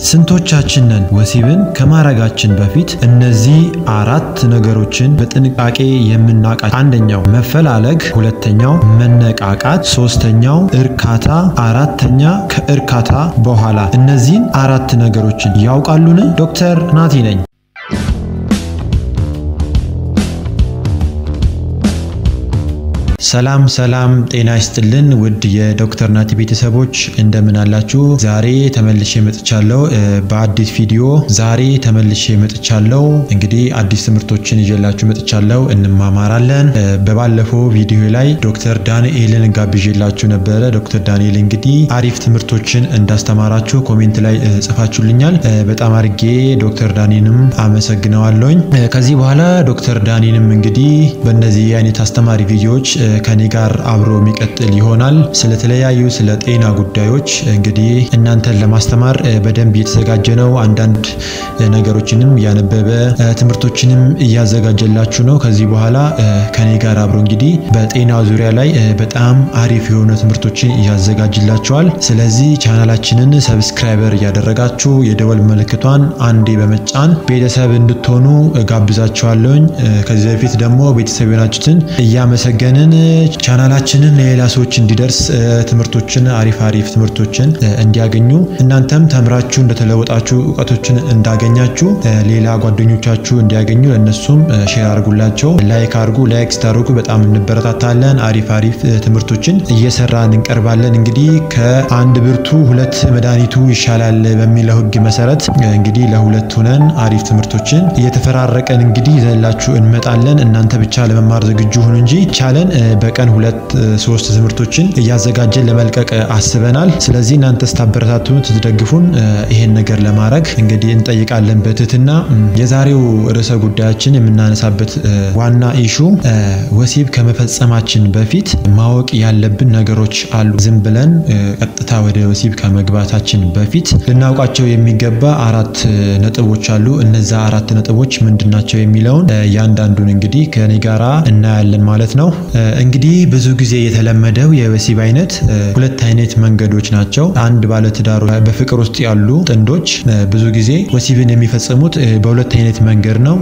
ስንቶቻችንን ወሲብን ከማረጋችን በፊት እነዚህ አራት ነገሮችን በጥንቃቄ የምናውቃቸው? አንደኛው መፈላለግ፣ ሁለተኛው መነቃቃት፣ ሶስተኛው እርካታ፣ አራተኛ ከእርካታ በኋላ። እነዚህን አራት ነገሮችን ያውቃሉን? ዶክተር ናቲ ነኝ። ሰላም ሰላም፣ ጤና ይስጥልን ውድ የዶክተር ናቲ ቤተሰቦች እንደምን አላችሁ? ዛሬ ተመልሼ መጥቻለሁ በአዲስ ቪዲዮ። ዛሬ ተመልሼ መጥቻለሁ። እንግዲህ አዲስ ትምህርቶችን ይዤላችሁ መጥቻለሁ። እንማማራለን። በባለፈው ቪዲዮ ላይ ዶክተር ዳንኤልን ጋብዤላችሁ ነበረ። ዶክተር ዳንኤል እንግዲህ አሪፍ ትምህርቶችን እንዳስተማራችሁ ኮሜንት ላይ ጽፋችሁልኛል። በጣም አድርጌ ዶክተር ዳንኤልንም አመሰግነዋለሁኝ። ከዚህ በኋላ ዶክተር ዳንኤልም እንግዲህ በእነዚህ አይነት አስተማሪ ቪዲዮዎች ከኔ ጋር አብሮ የሚቀጥል ይሆናል። ስለተለያዩ ስለ ጤና ጉዳዮች እንግዲህ እናንተን ለማስተማር በደንብ እየተዘጋጀ ነው። አንዳንድ ነገሮችንም እያነበበ ትምህርቶችንም እያዘጋጀላችሁ ነው። ከዚህ በኋላ ከኔ ጋር አብሮ እንግዲህ በጤና ዙሪያ ላይ በጣም አሪፍ የሆኑ ትምህርቶችን እያዘጋጅላችኋል። ስለዚህ ቻናላችንን ሰብስክራይበር እያደረጋችሁ የደወል ምልክቷን አንዴ በመጫን ቤተሰብ እንድትሆኑ ጋብዛችኋለሁኝ። ከዚህ በፊት ደግሞ ቤተሰብ የሆናችሁትን እያመሰገንን ቻናላችንን ለሌላ ሰዎች እንዲደርስ ትምህርቶችን አሪፍ አሪፍ ትምህርቶችን እንዲያገኙ እናንተም ተምራችሁ እንደተለወጣችሁ እውቀቶችን እንዳገኛችሁ ሌላ ጓደኞቻችሁ እንዲያገኙ ለእነሱም ሼር አድርጉላቸው። ላይክ አድርጉ። ላይክ ስታደርጉ በጣም እንበረታታለን። አሪፍ አሪፍ ትምህርቶችን እየሰራን እንቀርባለን። እንግዲህ ከአንድ ብርቱ ሁለት መድኃኒቱ ይሻላል በሚለው ሕግ መሰረት እንግዲህ ለሁለት ሆነን አሪፍ ትምህርቶችን እየተፈራረቀን እንግዲህ ይዘንላችሁ እንመጣለን። እናንተ ብቻ ለመማር ዝግጁ ሁኑ እንጂ ቻለን በቀን ሁለት ሶስት ትምህርቶችን እያዘጋጀን ለመልቀቅ አስበናል። ስለዚህ እናንተ ስታበረታቱን ስትደግፉን ይሄን ነገር ለማድረግ እንግዲህ እንጠይቃለን በትህትና። የዛሬው ርዕሰ ጉዳያችን የምናነሳበት ዋና ኢሹ ወሲብ ከመፈጸማችን በፊት ማወቅ ያለብን ነገሮች አሉ። ዝም ብለን ቀጥታ ወደ ወሲብ ከመግባታችን በፊት ልናውቃቸው የሚገባ አራት ነጥቦች አሉ። እነዛ አራት ነጥቦች ምንድናቸው የሚለውን ያንዳንዱን እንግዲህ ከኔ ጋራ እናያለን ማለት ነው። እንግዲህ ብዙ ጊዜ የተለመደው የወሲብ አይነት ሁለት አይነት መንገዶች ናቸው። አንድ ባለትዳሮች በፍቅር ውስጥ ያሉ ጥንዶች ብዙ ጊዜ ወሲብን የሚፈጽሙት በሁለት አይነት መንገድ ነው።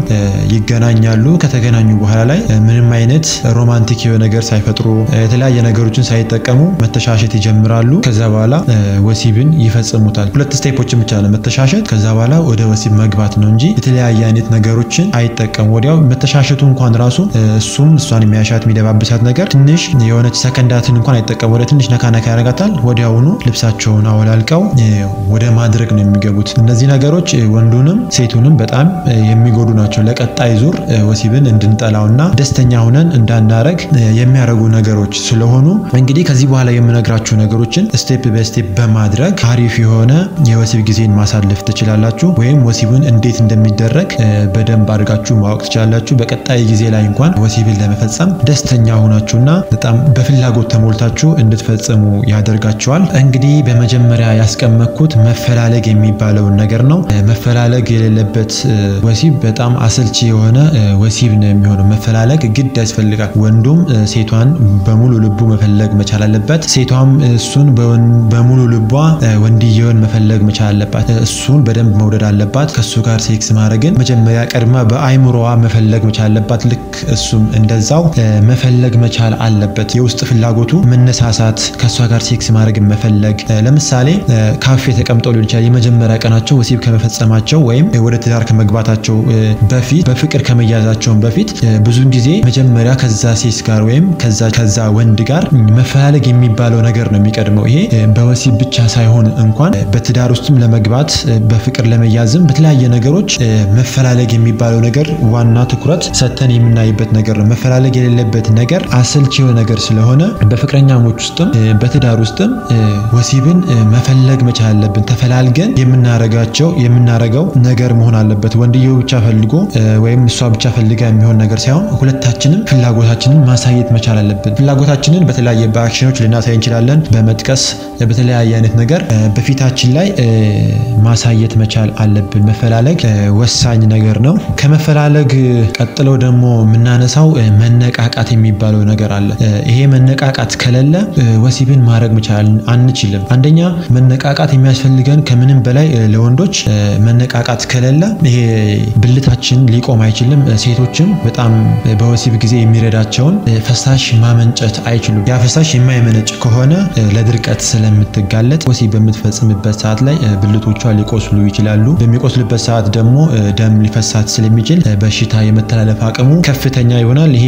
ይገናኛሉ። ከተገናኙ በኋላ ላይ ምንም አይነት ሮማንቲክ የሆነ ነገር ሳይፈጥሩ የተለያየ ነገሮችን ሳይጠቀሙ መተሻሸት ይጀምራሉ። ከዛ በኋላ ወሲብን ይፈጽሙታል። ሁለት ስቴፖችን ብቻ ነው መተሻሸት፣ ከዛ በኋላ ወደ ወሲብ መግባት ነው እንጂ የተለያየ አይነት ነገሮችን አይጠቀሙ። ወዲያው መተሻሸቱ እንኳን ራሱ እሱም እሷን የሚያሻት የሚደባብሳት ነገር ትንሽ የሆነች ሰከንዳትን እንኳን አይጠቀሙ። ወደ ትንሽ ነካ ነካ ያደርጋታል። ወዲያውኑ ልብሳቸውን አወላልቀው ወደ ማድረግ ነው የሚገቡት። እነዚህ ነገሮች ወንዱንም ሴቱንም በጣም የሚጎዱ ናቸው። ለቀጣይ ዙር ወሲብን እንድንጠላውና ደስተኛ ሆነን እንዳናረግ የሚያደርጉ ነገሮች ስለሆኑ እንግዲህ ከዚህ በኋላ የምነግራችሁ ነገሮችን ስቴፕ በስቴፕ በማድረግ አሪፍ የሆነ የወሲብ ጊዜን ማሳለፍ ትችላላችሁ። ወይም ወሲብን እንዴት እንደሚደረግ በደንብ አድርጋችሁ ማወቅ ትችላላችሁ። በቀጣይ ጊዜ ላይ እንኳን ወሲብን ለመፈጸም ደስተኛ ሆናችሁና በጣም በፍላጎት ተሞልታችሁ እንድትፈጽሙ ያደርጋችኋል። እንግዲህ በመጀመሪያ ያስቀመጥኩት መፈላለግ የሚባለውን ነገር ነው። መፈላለግ የሌለበት ወሲብ በጣም አሰልቺ የሆነ ወሲብ ነው የሚሆነው። መፈላለግ ግድ ያስፈልጋል። ወንዱም ሴቷን በሙሉ ልቡ መፈለግ መቻል አለበት። ሴቷም እሱን በሙሉ ልቧ ወንድየውን መፈለግ መቻል አለባት። እሱን በደንብ መውደድ አለባት። ከሱ ጋር ሴክስ ማድረግን መጀመሪያ ቀድማ በአይምሮዋ መፈለግ መቻል አለባት። ልክ እሱም እንደዛው መፈለግ መቻል አለበት። የውስጥ ፍላጎቱ መነሳሳት፣ ከእሷ ጋር ሴክስ ማድረግ መፈለግ። ለምሳሌ ካፌ ተቀምጠው ሊሆን ይችላል። የመጀመሪያ ቀናቸው ወሲብ ከመፈጸማቸው ወይም ወደ ትዳር ከመግባታቸው በፊት በፍቅር ከመያዛቸውን በፊት ብዙን ጊዜ መጀመሪያ ከዛ ሴት ጋር ወይም ከዛ ወንድ ጋር መፈላለግ የሚባለው ነገር ነው የሚቀድመው። ይሄ በወሲብ ብቻ ሳይሆን እንኳን በትዳር ውስጥም ለመግባት በፍቅር ለመያዝም በተለያየ ነገሮች መፈላለግ የሚባለው ነገር ዋና ትኩረት ሰጥተን የምናይበት ነገር ነው። መፈላለግ የሌለበት ነገር አሰልቺ የሆነ ነገር ስለሆነ በፍቅረኛሞች ውስጥም በትዳር ውስጥም ወሲብን መፈለግ መቻል አለብን። ተፈላልገን የምናረጋቸው የምናረገው ነገር መሆን አለበት። ወንድየው ብቻ ፈልጎ ወይም እሷ ብቻ ፈልጋ የሚሆን ነገር ሳይሆን ሁለታችንም ፍላጎታችንን ማሳየት መቻል አለብን። ፍላጎታችንን በተለያየ በአክሽኖች ልናሳይ እንችላለን። በመጥቀስ በተለያየ አይነት ነገር በፊታችን ላይ ማሳየት መቻል አለብን። መፈላለግ ወሳኝ ነገር ነው። ከመፈላለግ ቀጥለው ደግሞ የምናነሳው መነቃቃት የሚባለው የሚባለው ነገር አለ። ይሄ መነቃቃት ከሌለ ወሲብን ማድረግ መቻል አንችልም። አንደኛ መነቃቃት የሚያስፈልገን ከምንም በላይ ለወንዶች መነቃቃት ከሌለ ይሄ ብልታችን ሊቆም አይችልም። ሴቶችም በጣም በወሲብ ጊዜ የሚረዳቸውን ፈሳሽ ማመንጨት አይችሉም። ያ ፈሳሽ የማይመነጭ ከሆነ ለድርቀት ስለምትጋለጥ ወሲብ በምትፈጽምበት ሰዓት ላይ ብልቶቿ ሊቆስሉ ይችላሉ። በሚቆስልበት ሰዓት ደግሞ ደም ሊፈሳት ስለሚችል በሽታ የመተላለፍ አቅሙ ከፍተኛ ይሆናል። ይሄ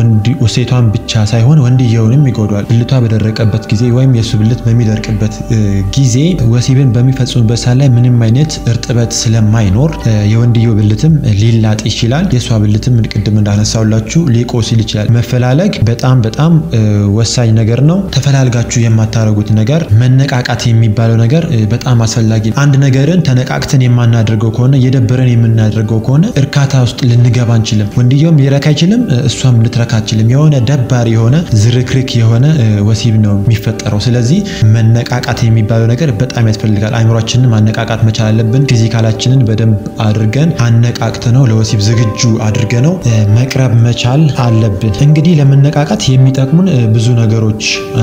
ሴቷን ብቻ ሳይሆን ወንድየውንም ይጎዳል። ብልቷ በደረቀበት ጊዜ ወይም የእሱ ብልት በሚደርቅበት ጊዜ ወሲብን በሚፈጽሙበት ሰዓት ላይ ምንም አይነት እርጥበት ስለማይኖር የወንድየው ብልትም ሊላጥ ይችላል። የእሷ ብልትም ቅድም እንዳነሳውላችሁ ሊቆስል ይችላል። መፈላለግ በጣም በጣም ወሳኝ ነገር ነው። ተፈላልጋችሁ የማታደርጉት ነገር መነቃቃት የሚባለው ነገር በጣም አስፈላጊ። አንድ ነገርን ተነቃቅተን የማናደርገው ከሆነ እየደበረን የምናደርገው ከሆነ እርካታ ውስጥ ልንገባ አንችልም። ወንድየውም ሊረካ አይችልም፣ እሷም ልትረካ አችልም። የሆነ ደባሪ የሆነ ዝርክርክ የሆነ ወሲብ ነው የሚፈጠረው። ስለዚህ መነቃቃት የሚባለው ነገር በጣም ያስፈልጋል። አይምሯችንን ማነቃቃት መቻል አለብን። ፊዚካላችንን በደንብ አድርገን አነቃቅተ ነው ለወሲብ ዝግጁ አድርገ ነው መቅረብ መቻል አለብን። እንግዲህ ለመነቃቃት የሚጠቅሙን ብዙ ነገሮች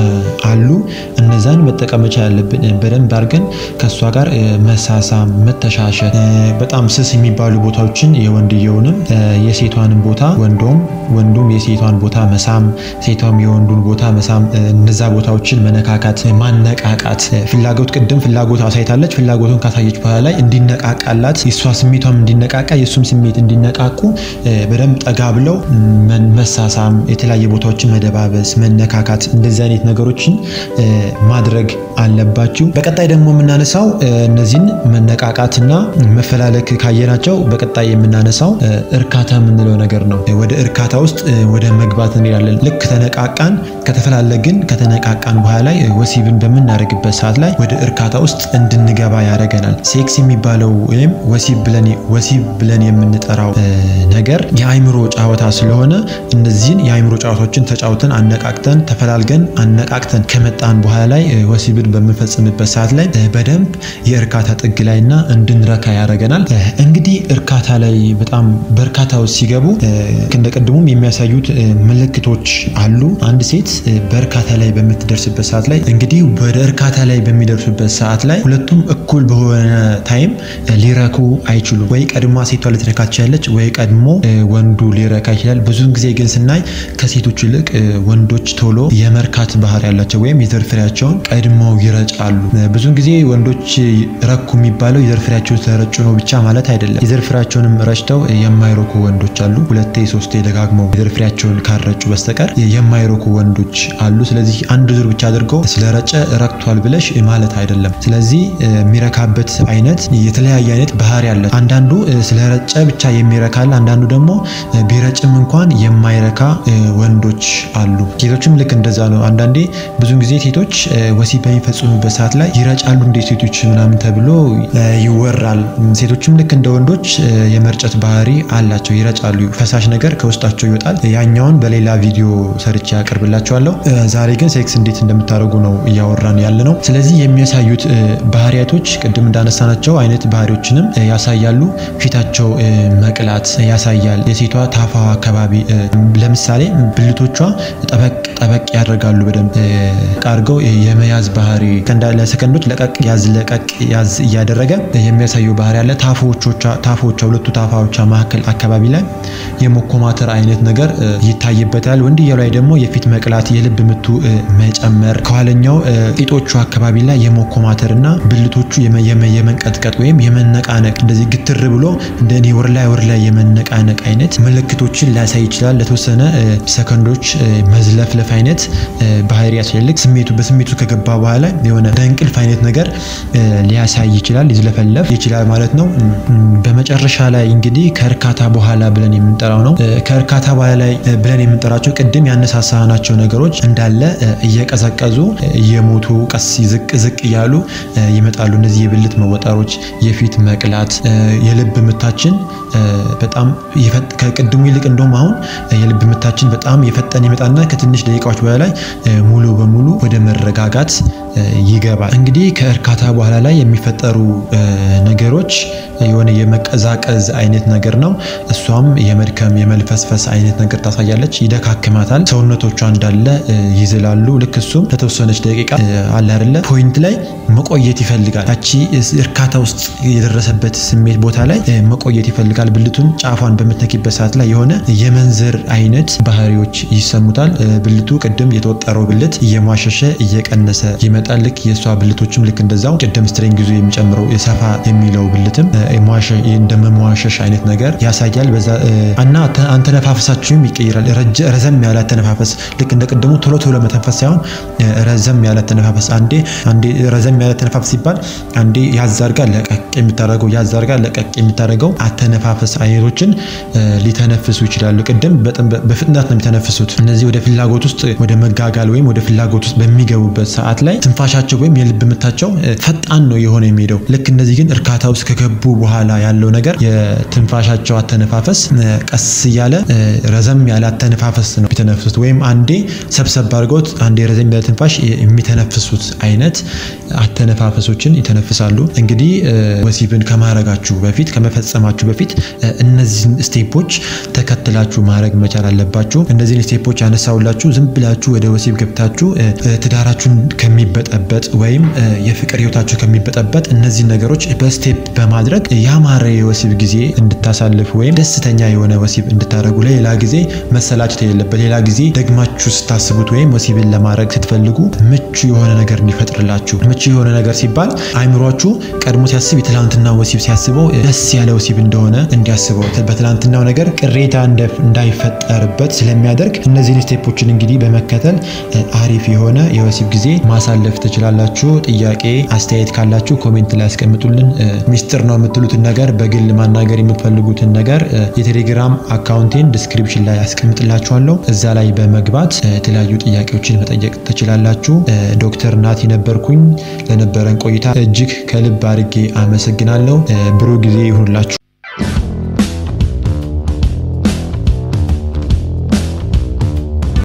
አሉ። እነዛን መጠቀም መቻል አለብን። በደንብ አድርገን ከእሷ ጋር መሳሳም፣ መተሻሸት፣ በጣም ስስ የሚባሉ ቦታዎችን የወንድየውንም የሴቷንም ቦታ ወንዶም ወንዱም የሴቷን ቦታ መሳም፣ ሴቷም የወንዱን ቦታ መሳም፣ እነዛ ቦታዎችን መነካካት፣ ማነቃቃት። ፍላጎት ቅድም ፍላጎት አሳይታለች። ፍላጎቱን ካሳየች በኋላ ላይ እንዲነቃቃላት የእሷ ስሜቷም እንዲነቃቃ የእሱም ስሜት እንዲነቃቁ በደንብ ጠጋ ብለው መሳሳም፣ የተለያየ ቦታዎችን መደባበስ፣ መነካካት እንደዚህ አይነት ነገሮችን ማድረግ አለባችሁ። በቀጣይ ደግሞ የምናነሳው እነዚህን መነቃቃትና መፈላለክ ካየናቸው በቀጣይ የምናነሳው እርካታ የምንለው ነገር ነው። ወደ እርካታ ውስጥ ወደ መግባት እንሄዳለን። ልክ ተነቃቃን፣ ከተፈላለግን፣ ከተነቃቃን በኋላ ላይ ወሲብን በምናደርግበት ሰዓት ላይ ወደ እርካታ ውስጥ እንድንገባ ያደርገናል። ሴክስ የሚባለው ወይም ወሲብ ብለን ወሲብ ብለን የምንጠራው ነገር የአይምሮ ጨዋታ ስለሆነ እነዚህን የአይምሮ ጨዋታዎችን ተጫውተን አነቃቅተን ተፈላልገን አነቃቅተን ከመጣን በኋላ ላይ ወሲብን በምንፈጽምበት ሰዓት ላይ በደንብ የእርካታ ጥግ ላይና እንድንረካ ያደርገናል። እንግዲህ እርካታ ላይ በጣም በእርካታ ውስጥ ሲገቡ እንደ ቅድሙም የሚያሳዩት ምልክቶች አሉ። አንድ ሴት በእርካታ ላይ በምትደርስበት ሰዓት ላይ እንግዲህ ወደ እርካታ ላይ በሚደርሱበት ሰዓት ላይ ሁለቱም እኩል በሆነ ታይም ሊረኩ አይችሉም። ወይ ቀድማ ሴቷ ልትረካ ትችላለች፣ ወይ ቀድሞ ወንዱ ሊረካ ይችላል። ብዙውን ጊዜ ግን ስናይ ከሴቶች ይልቅ ወንዶች ቶሎ የመርካት ባህሪ ያላቸው ወይም የዘር ፍሬያቸውን ቀድመው ይረጫሉ። ብዙውን ጊዜ ወንዶች ረኩ የሚባለው የዘር ፍሬያቸውን ስለረጩ ነው ብቻ ማለት አይደለም። የዘር ፍሬያቸውንም ረጭተው የማይረኩ ወንዶች አሉ። ሁለቴ ሶስቴ ደጋግመው የዘር ፍሬያቸውን ካልረጩ በስተቀር የማይረኩ ወንዶች አሉ። ስለዚህ አንድ ዙር ብቻ አድርገው ስለረጨ ረክቷል ብለሽ ማለት አይደለም። ስለዚህ የሚረካበት አይነት የተለያየ አይነት ባህሪ አለ። አንዳንዱ ስለረጨ ብቻ የሚረካል፣ አንዳንዱ ደግሞ ቢረጭም እንኳን የማይረካ ወንዶች አሉ። ሴቶችም ልክ እንደዛ ነው። አንዳንዴ ብዙን ጊዜ ሴቶች ወሲብ በሚፈጽሙበት ሰዓት ላይ ይረጫሉ እንደ ሴቶች ምናምን ተብሎ ይወራል። ሴቶችም ልክ እንደ ወንዶች የመርጨት ባህሪ አላቸው፣ ይረጫሉ። ፈሳሽ ነገር ከውስጣቸው ይወጣል። ያኛውን በሌላ ቪዲዮ ሰርቼ ያቀርብላቸዋለሁ። ዛሬ ግን ሴክስ እንዴት እንደምታደርጉ ነው እያወራን ያለ ነው። ስለዚህ የሚያሳዩት ባህሪያቶች ቅድም እንዳነሳናቸው አይነት ባህሪዎችንም ያሳያሉ። ፊታቸው መቅላት ያሳያል። የሴቷ ታፋ አካባቢ ለምሳሌ ብልቶቿ ጠበቅ ጠበቅ ያደርጋሉ። በደንብ አድርገው የመያዝ ባህሪ ለሰከንዶች ለቀቅ ያዝ ለቀቅ ያዝ እያደረገ የሚያሳየው ባህሪ አለ። ታፎቿ ሁለቱ ታፋዎቿ መካከል አካባቢ ላይ የመኮማተር አይነት ነገር ይታይበታል። ወንድየው ላይ ደግሞ የፊት መቅላት፣ የልብ ምቱ መጨመር፣ ከኋለኛው ቂጦቹ አካባቢ ላይ የመኮማተር እና ብልቶቹ የመንቀጥቀጥ ወይም የመነቃነቅ እንደዚህ ግትር ብሎ እንደ እኔ ወር ላይ ወር ላይ የመነቃነቅ አይነት ምልክቶችን ሊያሳይ ይችላል። ለተወሰነ ሰከንዶች መዝለፍለፍ አይነት ባህሪ ያስፈልግ ስሜቱ በስሜቱ ከገባ በኋላ የሆነ እንቅልፍ አይነት ነገር ሊያሳይ ይችላል። ሊዝለፈለፍ ይችላል ማለት ነው። በመጨረሻ ላይ እንግዲህ ከእርካታ በኋላ ብለን የምንጠራው ነው። ከእርካታ በኋላ ላይ ብለን የምንጠራቸው ቅድም ያነሳሳናቸው ነገሮች እንዳለ እየቀዘቀዙ እየሞቱ ቀስ ዝቅ ዝቅ እያሉ ይመጣሉ። እነዚህ የብልት መወጠሮች፣ የፊት መቅላት፣ የልብ ምታችን በጣም ከቅድሙ ይልቅ እንደውም አሁን የልብ ምታችን በጣም የፈጠነ ይመጣና ከትንሽ ደቂቃዎች በኋላ ላይ ሙሉ በሙሉ ወደ መረጋጋት ይገባል። እንግዲህ ከእርካታ በኋላ ላይ የሚፈጠሩ ነገሮች የሆነ የመቀዛቀዝ አይነት ነገር ነው። እሷም የመድከም የመልፈስፈስ አይነት ነገር ታሳያለች። ይደካክማታል። ሰውነቶቿ እንዳለ ይዝላሉ። ልክ እሱም ለተወሰነች ደቂቃ አለ አይደለ ፖይንት ላይ መቆየት ይፈልጋል። ያቺ እርካታ ውስጥ የደረሰበት ስሜት ቦታ ላይ መቆየት ይፈልጋል። ብልቱን ጫፏን በምትነኪበት ሰዓት ላይ የሆነ የመንዘር አይነት ባህሪዎች ይሰሙታል። ብልቱ ቅድም የተወጠረው ብልት እየሟሸሸ እየቀነሰ ይመጣል። ልክ የእሷ ብልቶችም ልክ እንደዛው ቅድም ስትሬንግ ይዞ የሚጨምረው የሰፋ የሚለው ብልትም እንደመሟሸሽ አይነት ነገር ያሳያል። በዛ እና አንተነፋፈሳችሁም ይቀይራል። ረዘም ያለ አተነፋፈስ ልክ እንደ ቅድሙ ቶሎ ቶሎ መተንፈስ ሳይሆን ረዘም ያለ አተነፋፈስ አንዴ አንዴ ረዘም ያለ አተነፋፈስ ሲባል አንዴ ያዛርጋ ለቀቅ የምታደርገው ያዛርጋ ለቀቅ የምታደርገው አተነፋፈስ አይነቶችን ሊተነፍሱ ይችላሉ። ቅድም በፍጥነት ነው የሚተነፍሱት። እነዚህ ወደ ፍላጎት ውስጥ ወደ መጋጋል ወይም ወደ ፍላጎት ውስጥ በሚገቡበት ሰዓት ላይ ትንፋሻቸው ወይም የልብ ምታቸው ፈጣን ነው የሆነ የሚሄደው። ልክ እነዚህ ግን እርካታ ውስጥ ከገቡ በኋላ ያለው ነገር የትንፋሻቸው አተነፋፈስ ቀስ እያለ ረዘም ያለ አተነፋፈስ ነው የሚተነፍሱት። ወይም አንዴ ሰብሰብ አድርገውት አንዴ ረዘም ያለ ትንፋሽ የሚተነፍሱት አይነት አተነፋፈሶችን ይተነፍሳሉ። እንግዲህ ወሲብን ከማድረጋችሁ በፊት ከመፈጸማችሁ በፊት እነዚህን ስቴፖች ተከትላችሁ ማድረግ መቻል አለባችሁ። እነዚህን ስቴፖች ያነሳውላችሁ ዝም ብላችሁ ወደ ወሲብ ገብታችሁ ትዳራችሁን ከሚበጠበጥ ወይም የፍቅር ህይወታችሁ ከሚበጠበጥ እነዚህን ነገሮች በስቴፕ በማድረግ ያማረ የወሲብ ጊዜ እንድታሳልፉ ወይም ደስተኛ የሆነ ወሲብ እንድታደርጉ ለሌላ ጊዜ መሰላቸት የሌለበት ሌላ ጊዜ ደግማችሁ ስታስቡት ወይም ወሲብን ለማድረግ ስትፈልጉ ምቹ የሆነ ነገር እንዲፈጥርላችሁ። ምቹ የሆነ ነገር ሲባል አይምሯችሁ ቀድሞ ሲያስብ የትላንትና ወሲብ ሲያስበው ደስ ያለ ወሲብ እንደሆነ እንዲያስበው በትላንትናው ነገር ቅሬታ እንዳይፈጠርበት ስለሚያደርግ እነዚህን ስቴፖችን እንግዲህ በመከተል አሪፍ የሆነ የወሲብ ጊዜ ማሳለፍ ትችላላችሁ። ጥያቄ አስተያየት ካላችሁ ኮሜንት ላይ ያስቀምጡልን። ሚስጥር ነው የምትሉትን ነገር በግል ማናገር የምትፈልጉትን ነገር የቴሌግራም አካውንቴን ዲስክሪፕሽን ላይ ያስቀምጥላችኋለሁ። እዛ ላይ በመግባት የተለያዩ ጥያቄዎችን መጠየቅ ትችላላችሁ። ዶክተር ናቲ ነበርኩኝ። ለነበረን ቆይታ እጅግ ከልብ አድርጌ አመሰግናለሁ። ብሩህ ጊዜ ይሁንላችሁ።